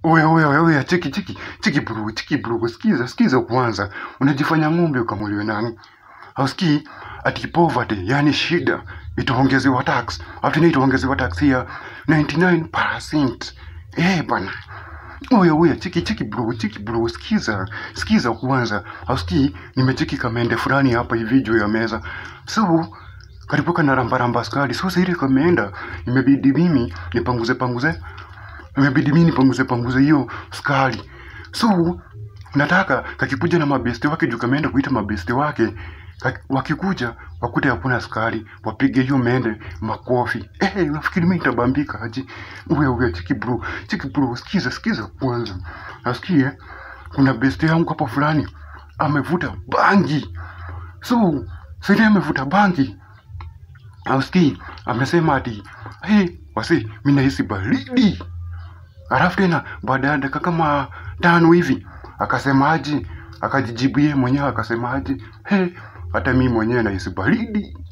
Oya, oya, oya, oya, cheki, cheki, cheki bro, cheki bro, sikiza, sikiza kwanza. Unajifanya ng'ombe ukamuliwe nani? Hausikii ati poverty, yani shida, itaongezewa tax. After na itaongezewa tax ya 99%. Eh, bana. Oya, oya, cheki, cheki bro, cheki bro, sikiza, sikiza kwanza. Hausikii nimecheki kamende fulani hapa hivi juu ya meza. So, karibu na rambaramba askari. So, sasa ile kameenda, imebidi mimi nipanguze panguze imebidi mimi nipanguze panguze hiyo skali so nataka kakikuja na mabeste wake juu kameenda kuita mabeste wake kaki- wakikuja wakute hakuna skali wapige hiyo mende makofi eh nafikiri mimi nitabambika aje uwe uwe chiki bro chiki bro sikiza sikiza kwanza nasikie kuna beste yangu hapo fulani amevuta bangi so sasa amevuta bangi auski amesema ati hey, wasi mi nahisi baridi Alafu tena baada ya dakika kama tano hivi akasemaje, akajijibu yeye mwenyewe akasemaje, he, hata mimi mwenyewe nahisi baridi.